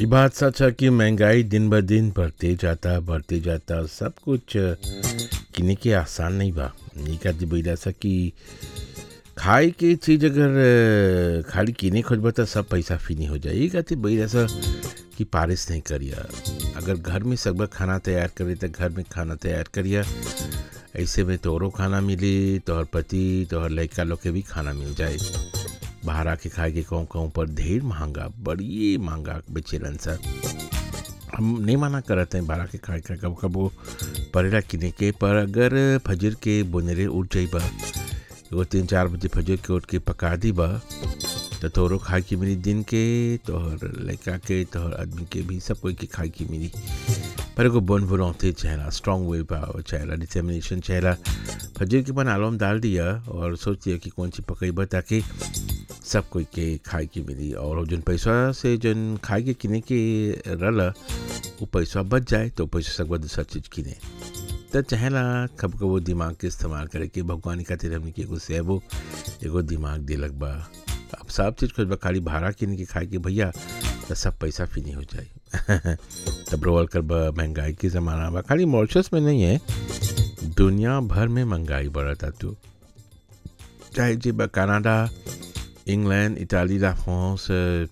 ये बात सच है कि महंगाई दिन ब दिन बढ़ते जाता बढ़ते जाता सब कुछ किने के आसान नहीं बा नहीं कहती बोला सा कि खाए के चीज अगर अ, खाली किने खोजबा तो सब पैसा फिनी हो जाए ये कहती बोला सा कि पारिश नहीं करिया अगर घर में सब खाना तैयार करे तो घर में खाना तैयार करिया ऐसे में तोरो खाना मिली तोहर पति तोहर लड़का लोग के भी खाना मिल जाए बाहर आके खाए के कहूँ कहूँ पर ढेर महंगा बड़ी महंगा बेचेलन सर हम नहीं माना करते हैं बाहर आके खाए का कब कब वो परेला किने के पर अगर फजर के बुनरे उठ जाई बा एगो तीन चार बजे फजर के उठ के पका दी बा तो तोरो खाए की मिली दिन के तोहर लड़का के तोहर आदमी के भी सब कोई के खाए की मिली पर एगो बन बुलौते चेहरा स्ट्रॉन्ग वे पाओ चेहरा डिटर्मिनेशन चेहरा फजर के बन आलम डाल दिया और सोच लिया कि कौन सी पकईबा ताकि सब कोई के खाए के मिली और जन पैसा से जन खाए के किने के रल वो पैसा बच जाए तो पैसा सकवा दूसरा चीज़ किने तो चाहेला कब कब वो दिमाग के इस्तेमाल करे कि भगवान खातिर हमने के एगो सेबो एगो दिमाग दिलक बा अब सब चीज़ खोजबा खाली भाड़ा किने के खाए के भैया तो सब पैसा फिनी हो जाए तब रोल कर बा महंगाई के ज़माना बा खाली मॉरिशस में नहीं है दुनिया भर में महंगाई बढ़ता तू चाहे जे बा कनाडा इंग्लैंड इटाली ला फ्रांस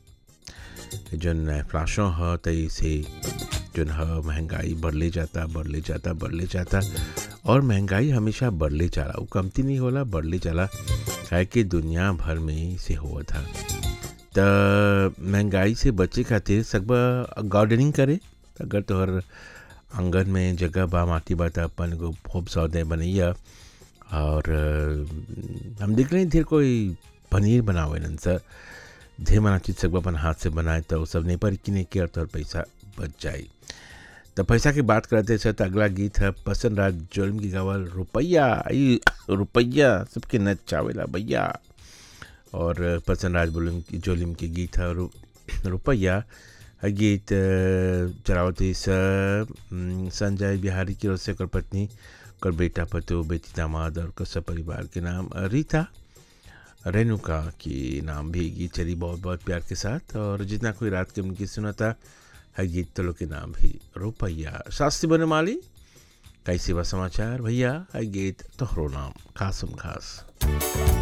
जन इन्फ्लेशन ह तई से जन ह महंगाई बढ़ले जाता बढ़ले जाता बढ़ले जाता और महंगाई हमेशा बढ़ले जाला वो कमती नहीं होला बढ़ले जाला काहे कि दुनिया भर में से हुआ था त महंगाई से बचे खातिर सकबा गार्डनिंग करे अगर तोहर आंगन में जगह बा माटी बा त अपन को खूब सौदे बनैया और अ, हम देख रहे हैं ढेर कोई पनीर बनावे नन सर ढेर मना चीज सब अपन हाथ से बनाए तो सब नहीं पर किने के और तोहर पैसा बच जाए तो पैसा की बात करते सर तो अगला गीत है पसंद राज जोलम की गावल रुपया आई रुपया सबके नच चावेला भैया और पसंद राज बोलम की जोलिम के गीत है रु, रुपया है गीत अ, चलावती स अम, संजय बिहारी की ओर से कर पत्नी कर बेटा पतो बेटी दामाद और कर सब परिवार के नाम अ, रीता रेणुका की नाम भी गीत चली बहुत बहुत प्यार के साथ और जितना कोई रात के उनकी सुना था है गीत तलो के नाम भी रुपया शास्त्री बनमाली कैसे बा समाचार भैया है गीत तोहरो नाम खासम खास